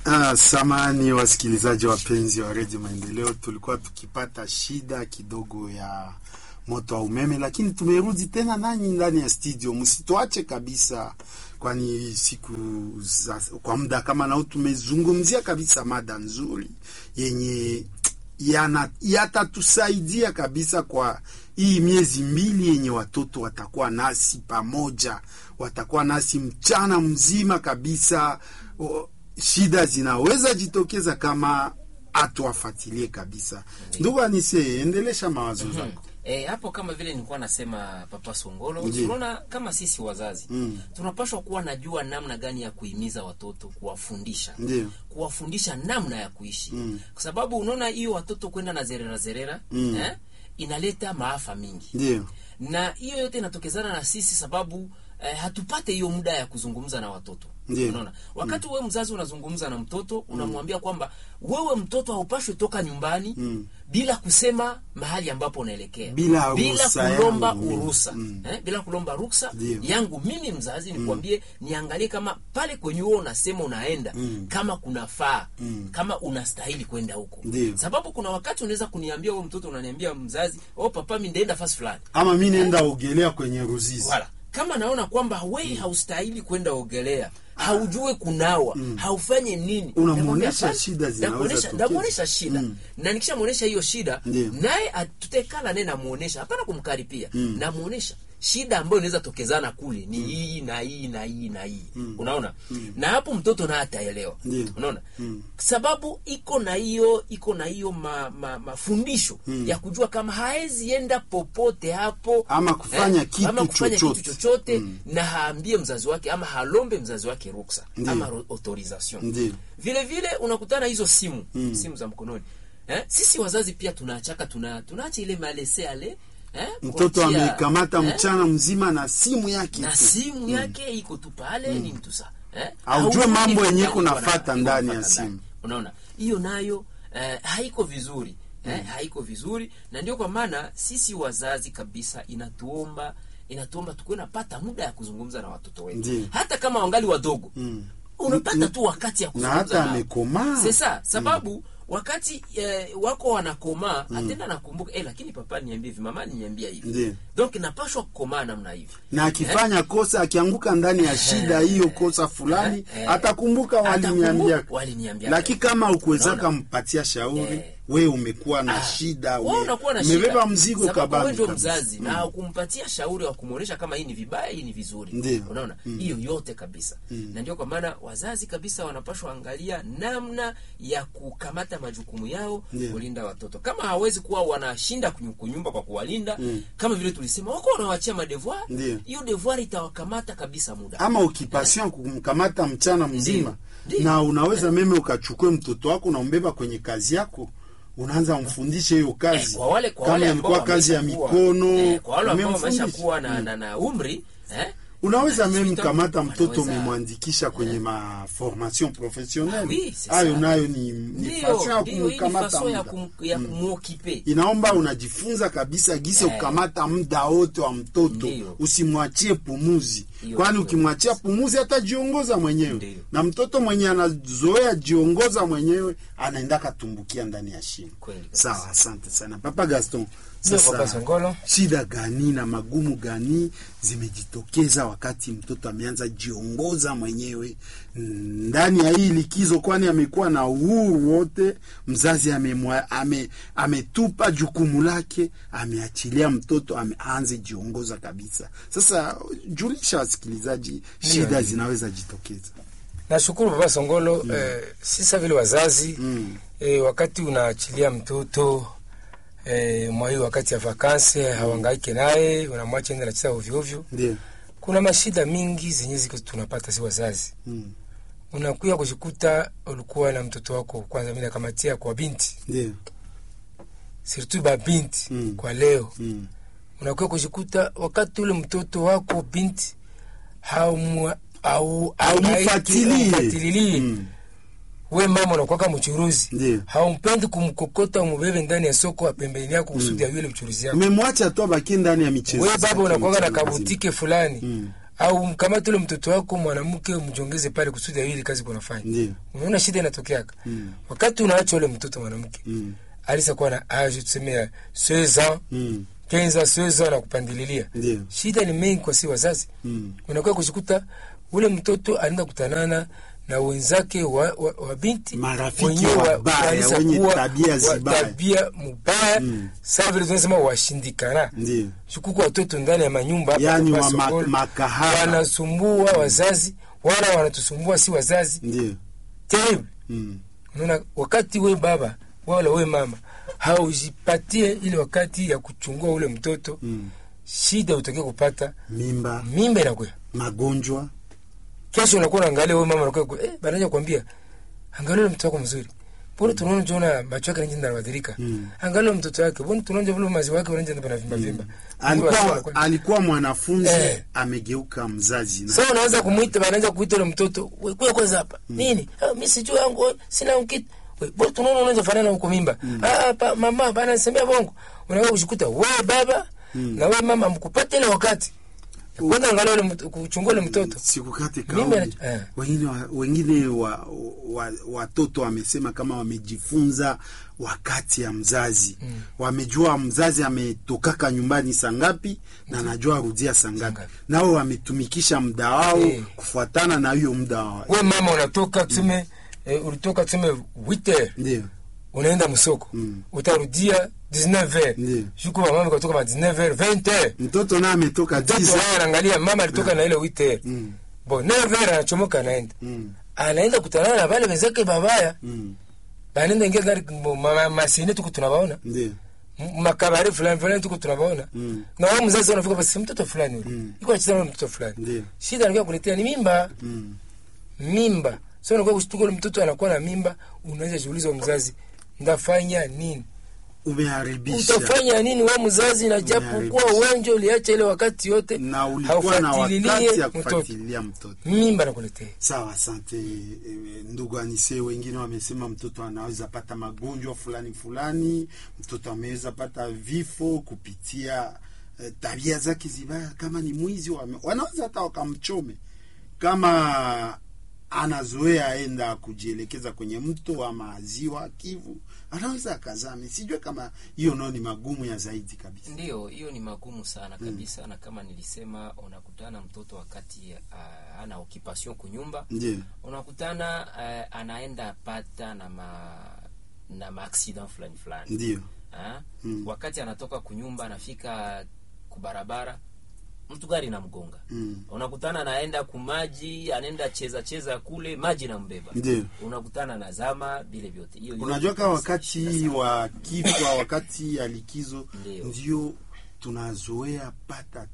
Ah, samani wasikilizaji wapenzi wa redio Maendeleo, tulikuwa tukipata shida kidogo ya moto wa umeme, lakini tumerudi tena nanyi ndani ya studio. Msituache kabisa, kwani siku za, kwa muda kama nao tumezungumzia kabisa mada nzuri yenye yana yatatusaidia kabisa kwa hii miezi mbili yenye watoto watakuwa nasi pamoja, watakuwa nasi mchana mzima kabisa. O, shida zinaweza jitokeza kama atuwafatilie kabisa. Ndugu Anise, endelesha mawazo zako. E, hapo kama vile nilikuwa nasema Papa Songolo, Ndiyo. tunaona kama sisi wazazi Mm. tunapaswa kuwa najua namna gani ya kuhimiza watoto, kuwafundisha Ndiyo. kuwafundisha namna ya kuishi Mm. kwa sababu unaona hiyo watoto kwenda na zerera zerera Mm. eh, inaleta maafa mingi Ndiyo. na hiyo yote inatokezana na sisi sababu eh, hatupate hiyo muda ya kuzungumza na watoto Ndiyo. unaona wakati wewe mzazi unazungumza na mtoto unamwambia kwamba wewe mtoto haupashwi toka nyumbani Mm. bila kusema mahali ambapo unaelekea Bila bila ruhusa kulomba yangu mimi. uruhusa Mm. eh, bila kulomba ruksa Ndiyo. yangu mimi mzazi nikwambie niangalie kama pale kwenye huo unasema unaenda Mm. kama kunafaa Mm. kama unastahili kwenda huko Ndiyo. sababu kuna wakati unaweza kuniambia wewe mtoto unaniambia mzazi oh papa mi ndaenda fasi fulani Ama mi nenda ogelea kwenye Ruzizi. wala kama naona kwamba we haustahili kwenda ogelea haujue kunawa haufanye nini Unamwonyesha Namwambia, "Hapana, shida zinaweza ndakuonyesha- tokea." ndakuonyesha shida Mm. na nikishamwonyesha hiyo shida Ndiyo. naye at- tutekala naye namuonyesha hapana kumkaripia namuonyesha shida ambayo inaweza tokezana kule ni hii na hii na hii na hii unaona na hapo mtoto naye ataelewa Ndiyo. unaona sababu iko na hiyo iko na hiyo ma, ma, mafundisho ya kujua kama haezi enda popote hapo Ama kufanya kitu ama kufanya chochote. kitu chochote na haambie mzazi wake ama halombe mzazi wake ruksa Ndiyo. ama ro- autorisation Ndiyo. vile vile unakutana hizo simu simu za mkononi eh? sisi wazazi pia tunaachaka tuna tunaacha ile malese ale eh? Mtoto kuachia, amekamata eh? mchana mzima na simu yake na tu. simu yake iko tu pale ni mtu sa eh? Haujue Haujui mambo yenye ndani kunafata iko ndani ya kunafata simu. ndani. unaona hiyo nayo eh, haiko vizuri eh, haiko vizuri na ndio kwa maana sisi wazazi kabisa inatuomba inatuomba tukuwe napata muda ya kuzungumza na watoto wetu Ndiyo. hata kama wangali wadogo Mm. unapata tu wakati ya Na kuzungumza hata nao. amekomaa. Sasa sababu wakati eh, wako wanakomaa atenda nakumbuka eh, lakini papa niambie hivi mama niambia hivi Ndiyo. donc napashwa kukomaa namna hivi na akifanya kosa akianguka ndani ya shida hiyo kosa fulani Eh, eh. atakumbuka waliniambia Atakumbuka waliniambia. lakini kama ukuwezaka Unaona? mpatia shauri Eh. we umekuwa na shida Wewe we- unakuwa na umebeba shida. mzigo Sababu wewe kabambi ndio kabisa. mzazi na kumpatia shauri wa kumuonesha kama hii ni vibaya hii ni vizuri Ndiyo. unaona hiyo yote kabisa na ndio kwa maana wazazi kabisa wanapashwa angalia namna ya kukamata majukumu yao Ndiyo. kulinda watoto kama hawezi kuwa wanashinda kunyu- kunyumba kwa kuwalinda kama vile tulisema wako wanawachia madevoir Ndiyo. hiyo devoir itawakamata kabisa muda ama ukipassion kumkamata mchana mzima Ndiyo. na unaweza meme ukachukue mtoto wako na umbeba kwenye kazi yako unaanza mfundishe hiyo kazi Eh, kwa wale kwa kama wale ambao ilikuwa kazi ya wameshakuwa- mikono eh, kwa wale ambao umemfundisha. wameshakuwa na, na, na umri eh, unaweza na meme 18 kamata mtoto wanaweza- umemwandikisha kwenye ma formation Ah, professionnelle oui, c'est hayo ça. nayo ni, ni façon ya ndio ndio hii ni kumkamata façon ya, muda kum, ya kumuokipe inaomba unajifunza kabisa gisi Eh. kukamata muda wote wa mtoto Ndiyo. usimwachie pumuzi Hiyo kwani ndio ukimwachia pumuzi atajiongoza mwenyewe Ndiyo. na mtoto mwenye anazoea jiongoza mwenyewe anaenda katumbukia ndani ya shimo Kweli kabisa. sawa asante sana papa gaston Ndio, sasa Papa Songolo. shida gani na magumu gani zimejitokeza wakati mtoto ameanza jiongoza mwenyewe mm, ndani ya hii likizo, kwani amekuwa na uhuru wote. Mzazi amemwa- ame, ametupa jukumu lake, ameachilia mtoto ameanze jiongoza kabisa. Sasa julisha wasikilizaji, shida ndio. zinaweza jitokeza. Nashukuru Baba Songolo. Eh, sisa vile wazazi Mm. eh, wakati unaachilia mtoto eh, mwa hiyo wakati ya vakansi hawangaike naye, unamwacha ende nacheza ovyo ovyo. Ndio. Kuna mashida mingi zenye ziko tunapata si wazazi. Mm. Unakuya kujikuta ulikuwa na mtoto wako, kwanza mimi nakamatia kwa binti, Ndio. surtout ba binti Mm. kwa leo Mm. unakuwa kujikuta wakati ule mtoto wako binti haumu- au- Haumfuatilie. haumfuatilie. Mm. we mama unakuwaka mchuruzi Ndio. haumpendi kumkokota umubebe ndani ya soko wa pembeni yako kusudi ya yule mchuruzi yako Umemwacha tu abaki ndani ya michezo. we baba zake unakuwaka na mchana mzima. kabutike fulani Mm. au mkamate ule mtoto wako mwanamke umjongeze pale kusudi awili kazi kunafanya Ndio. unaona shida inatokeaka Mm. wakati unaacha ule mtoto mwanamke Mm. alisa kuwa na age tuseme ya 16 ans Mm. 15 ans 16 ans na kupandililia Ndio. shida ni mengi kwa si wazazi Mm. unakuwa kushikuta ule mtoto anaenda kutanana na wenzake wa, wa, wa binti Marafiki wenyewe wa- wabaya, walisa wenye kuwa tabia wa- zibaya. tabia mubaya Mm. saa vile tunasema washindikana Ndio. shukuku watoto ndani ya manyumba hapa Yaani kwa wa ma- sokoni, makahaba. wanasumbua wazazi wala wanatusumbua si wazazi Ndio. terrible Mm. unaona wakati we baba wala we mama haujipatie ile wakati ya kuchungua ule mtoto Mm. shida utokea kupata Mimba, mimba inakuya magonjwa. kesho unakuwa unaangalia wewe mama unakuwa eh, banaja kuambia angalia ule mtoto wako mzuri mbona tunaona jona macho yake nje yanabadilika Mm. angalia ule mtoto wake mbona tunaona vile maziwa yake yanaanza na vimba vimba Alikuwa alikuwa mwanafunzi Eh. amegeuka mzazi na sasa unaanza kumuita banaanza kuita ule mtoto wewe kwa kwanza hapa nini ah, mimi sijui yangu sina kitu wewe mbona tunaona unaanza fanana huko mimba ah pa, mama bana nisemea bongo unaanza kushikuta wewe baba na wewe mama mkupata ile wakati kwanza angalia ule mtoto kuchungua ule mtoto sikukate Mimba kauli. na- eh. Wengine wa, wengine wa, wa, watoto wamesema kama wamejifunza wakati ya mzazi mm. Wamejua mzazi ametokaka nyumbani saa ngapi na anajua arudia saa ngapi, ngapi. nao wametumikisha muda wao Eh. kufuatana na hiyo muda wao. we mama unatoka tuseme eh, ulitoka tuseme 8 Ndio unaenda msoko Mm. utarudia 19 Ndiyo. shuku mama katoka ma 19 20 mtoto naye ametoka mtoto tisa. naye anaangalia mama alitoka na ile 8 Mm. bon 9 anachomoka anaenda Mm. anaenda kutanana na wale wenzake babaya Mm. banaenda ingia gari ma- ma- masine tuko tunabaona Ndio M- makabari fulani fulani tuko tunabaona Mm. na wao mzazi wanafika basi mtoto fulani yule Mm. iko anacheza na mtoto fulani Ndiyo. shida anakuwa kuletea ni mimba Mm. mimba so unakuwa kushtuka ule mtoto anakuwa na mimba unaweza jiuliza mzazi ndafanya nini umeharibisha utafanya nini we mzazi na japo kuwa Umeharibisha. uwanja uliacha ile wakati yote na ulikuwa na haufuatililie wakati ya mtoto kufuatilia mtoto mimba nakuletea Sawa, asante eh, ndugu Anise. Wengine wamesema mtoto anaweza pata magonjwa fulani fulani, mtoto ameweza pata vifo kupitia eh, tabia zake zibaya. Kama ni mwizi, wame- wanaweza hata wakamchome. Kama anazoea aenda kujielekeza kwenye mto ama ziwa Kivu, anaweza akazame. Sijue kama hiyo nao ni magumu ya zaidi kabisa. Ndiyo, hiyo ni magumu sana kabisa, na kama nilisema, unakutana mtoto wakati uh, ana occupation kunyumba, Ndio, unakutana uh, anaenda pata na ma na maaccident fulani fulani ndio, Ah, Mm. wakati anatoka kunyumba anafika kubarabara mtu gari namgonga Mm. unakutana anaenda kumaji anaenda cheza cheza kule maji nambeba ndio. unakutana na zama vile vyote hiyo Unajua yote kama ni wakati shida sana. wa kifwa, wakati ya likizo, Ndio. ndio tunazoea pata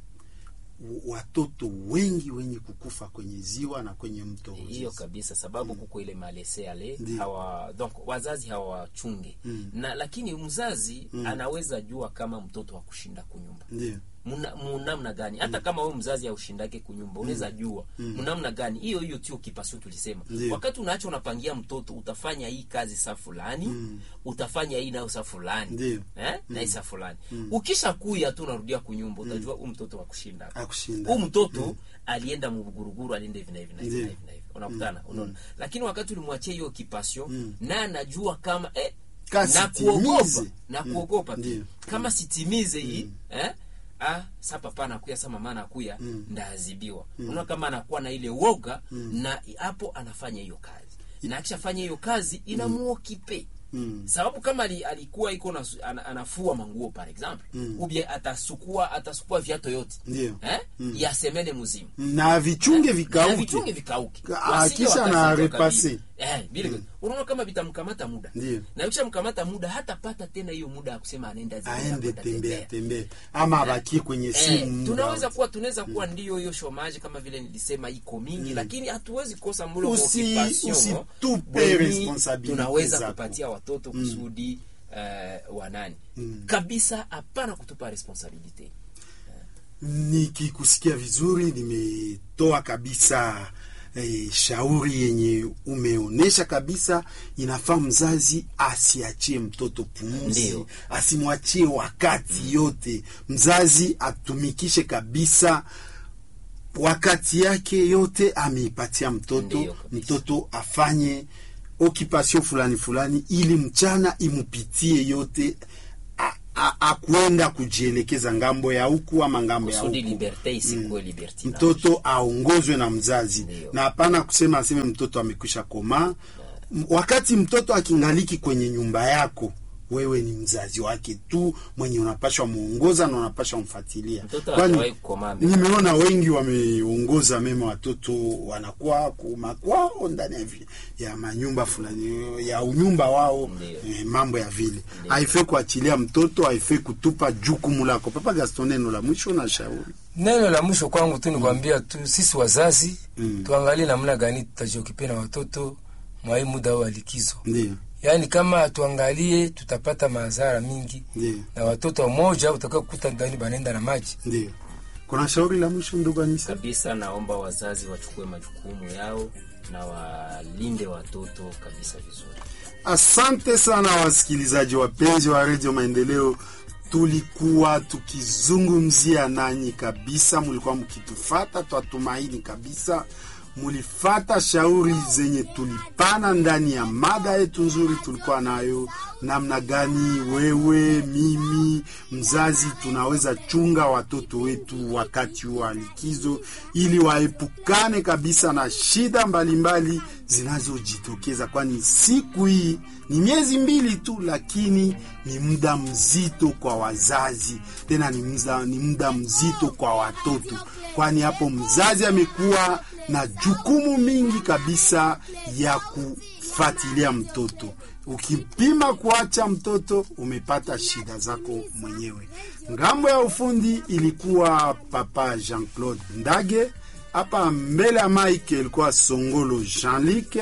w- watoto wengi wenye kukufa kwenye ziwa na kwenye mto. hiyo kabisa sababu kuko ile malese ale Ndio. hawa donc wazazi hawawachunge Mm. na lakini mzazi anaweza jua kama mtoto wa kushinda kunyumba Ndio, Muna- munamna gani hata kama wewe mzazi aushindake kunyumba unaweza jua munamna gani hiyo hiyo tio kipasio tulisema Ndio. wakati unaacha unapangia mtoto utafanya hii kazi saa fulani utafanya hii nayo saa fulani Ndio. eh? na hii saa fulani ukisha kuya tu unarudia kunyumba utajua huu mtoto wa kushinda akushinda huu mtoto alienda muguruguru alienda hivi na hivi na hivi Ndio. na hivi na hivi unakutana unaona lakini wakati ulimwachia hiyo kipasio Mm. naye anajua kama eh, Kasi na kuogopa timize. na Mm. kuogopa Ndio. kama sitimize hii eh? ah, sa papa anakuya sa mama anakuya ndaadhibiwa unaona kama anakuwa na ile woga na hapo anafanya hiyo kazi na akishafanya hiyo kazi inamuokipe Mm. sababu kama ali, alikuwa iko na, ana, anafua manguo par exemple mm. ubie atasukua atasukua viato yote Ndio. eh? ya semene mzima na vichunge na vikauke. vichunge vikauke Ka- Wasije kisha wakafika na kabisa. repase. eh, vile unaona kama vitamkamata muda Ndio. na kisha mkamata muda hatapata tena hiyo muda ya kusema anaenda ziwa, aende anakwenda tembea tembea. tembea ama abakie kwenye Eh, simu muda tunaweza wote. kuwa tunaweza kuwa ndio hiyo shomaji kama vile nilisema iko mingi lakini hatuwezi kosa mlo wa Usi- occupation, usitupe wenye responsibility tunaweza zako. kupatia watoto kusudi eh, wanani kabisa hapana kutupa responsabilite Nikikusikia vizuri, nimetoa kabisa eh, shauri yenye umeonyesha kabisa, inafaa mzazi asiachie mtoto pumzi, Ndio. asimwachie wakati yote. Mzazi atumikishe kabisa wakati yake yote ameipatia mtoto Ndiyo kabisa. mtoto afanye okipasio fulani fulani ili mchana imupitie yote a- a- akwenda kujielekeza ngambo ya huku ama ngambo ya kusudi huku liberte isikuwe libertinage. mtoto aongozwe na mzazi Ndiyo. na hapana kusema aseme mtoto amekwisha komaa M- wakati mtoto akingaliki kwenye nyumba yako wewe ni mzazi wake tu mwenye unapashwa muongoza na unapashwa mfuatilia Mtoto Kwani hajawahi kukomaa mbele. nimeona wengi wameongoza mema watoto wanakuwa kumakwao ndani ya, vi- ya manyumba fulani ya unyumba wao Ndiyo. eh, mambo ya vile haifai kuachilia mtoto haifai kutupa jukumu lako papa gaston neno la mwisho na shauri neno la mwisho kwangu tu ni kuambia tu sisi wazazi Mm. tuangalie namna gani tutajiokipe na watoto mwa hii muda wa likizo ndio yaani kama hatuangalie tutapata madhara mingi ndio na watoto wamoja utakao kukuta ndani banaenda na maji ndio kuna shauri la mwisho ndugu Anisa kabisa naomba wazazi wachukue majukumu yao na walinde watoto kabisa vizuri Asante sana wasikilizaji wapenzi wa redio Maendeleo, tulikuwa tukizungumzia nanyi kabisa, mulikuwa mkitufata, twatumaini kabisa mulifata shauri zenye tulipana ndani ya mada yetu nzuri tulikuwa nayo, namna gani wewe, mimi, mzazi tunaweza chunga watoto wetu wakati wa likizo, ili waepukane kabisa na shida mbalimbali zinazojitokeza, kwani siku hii ni miezi mbili tu, lakini ni muda mzito kwa wazazi, tena ni muda, ni muda mzito kwa watoto, kwani hapo mzazi amekuwa na jukumu mingi kabisa ya kufuatilia mtoto. Ukipima kuacha mtoto, umepata shida zako mwenyewe. Ngambo ya ufundi ilikuwa papa Jean-Claude Ndage, hapa mbele ya mike ilikuwa Songolo Jean-Luc,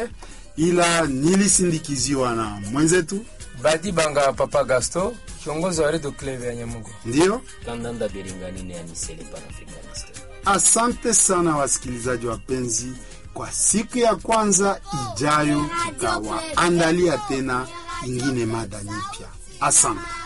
ila nilisindikiziwa na mwenzetu, badi banga papa gasto kiongozi wa redio club ya nyamugo ndio. kandanda belinganine anisele panafricaniste Asante sana wasikilizaji wapenzi, kwa siku ya kwanza ijayo tutawaandalia tena ingine mada nyipya. Asante.